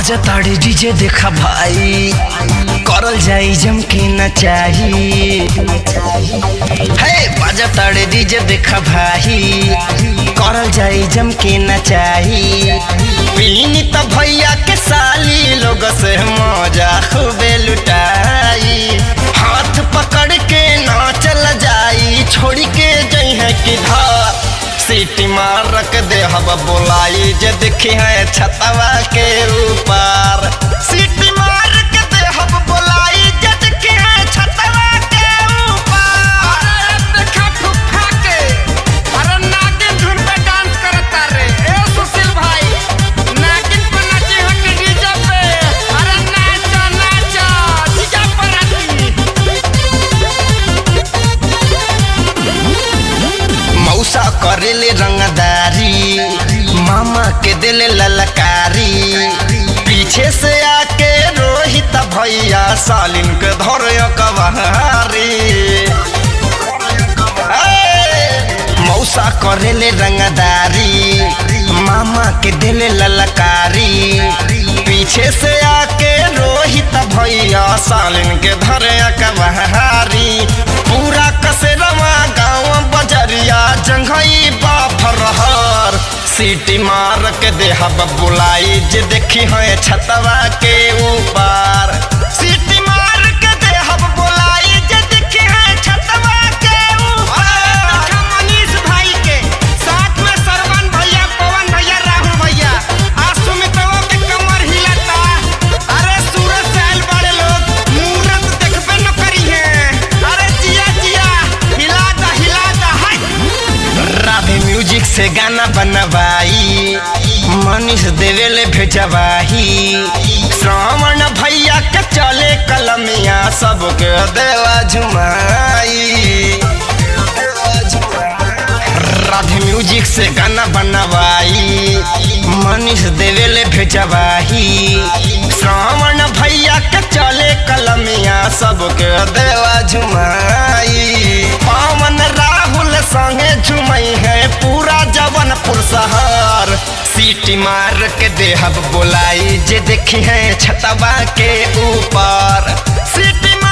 बाजताड़े DJ देखा भाई करल जाई जम के न चाही हे बाजताड़े डीजे देखा भाई करल जाई जम के न चाही पीनी त भैया के साली लोग से मजा खूबे लुटाई हाथ पकड़ के ना चल जाई छोड़ के जई है किधर सीटी मार रख दे हब बोलाई जे देखी है छतवा के ऊपर सीटी मार के दे हब बोलाई जे देखी है छतवा के ऊपर अरे देखा फुफा के अरे नागिन धुन पे डांस करता रे ए सुशील भाई नागिन पे नाची हो के डीजे पे अरे नाचो नाचो डीजे पर आती मौसा करेले रंगदारी मामा के दिले ललकारी पीछे से आके रोहित भैया सालिन के धर कबहारी मौसा करेले रंगदारी मामा के दिले ललकारी पीछे से आके रोहित भैया सालिन के धरे कबहारी पूरा कसेरवा गाँव बजरिया जंघई बाफरहर सीटी मार के देहब बुलाई जे देखी है छतवा के ऊपर सीटी मार के देहब बुलाई जे देखी है छतवा के ऊपर देखा मनीष भाई के साथ में सरवन भैया पवन भैया राहुल भैया आज सुमितवा के कमर हिलाता अरे सूरज से आइल बड़े लोग मूरत देखबे न करी है अरे जिया जिया हिला दा हिला दा हाय राधे म्यूजिक से गाना बनवाई मनीष देवेले भेजवाही श्रावण भैया के चले कलमिया सबके देवा झुमाई राधे म्यूजिक से गाना बनवाई मनीष देवेले भेजवाही श्रावण भैया के चले कलमिया सबके देवा झुमाई पावन राहुल संगे झुमई है पूरा जवनपुर शहर सीटी मार के देहब बोलाई जे देखी है छतवा के ऊपर सीटी